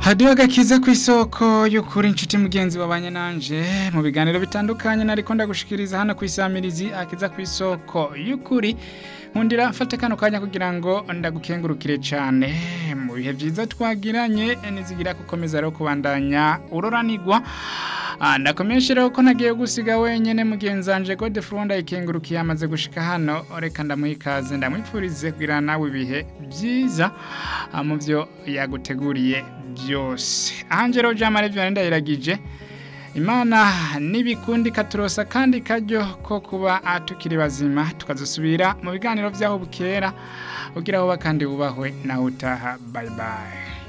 hadiyo agakiza ku isoko y'ukuri inshuti mugenzi wabanye nanje mu biganiro bitandukanye nariko ndagushikiriza hano ku isamirizi akiza ku isoko y'ukuri nkundira mfate kano kanya kugira ngo ndagukengurukire cyane mu bihe byiza twagiranye nizigira gukomeza rero kubandanya uroranigwa Ah, ndakomeshereho ko nagiye gusiga wenyene mugenzanje Gode Fronda ikengurukiye amaze gushika hano reka ndamuha ikaze ndamwipfurize kugira nawe ibihe byiza ah, mu byo yaguteguriye byose Angelo Jamare byo ndayiragije Imana nibikundi katurosa kandi kajyo ko kuba tukiri bazima tukazusubira mu biganiro byaho bukera ugira aho bakandi wubahwe nawe utaha bye bye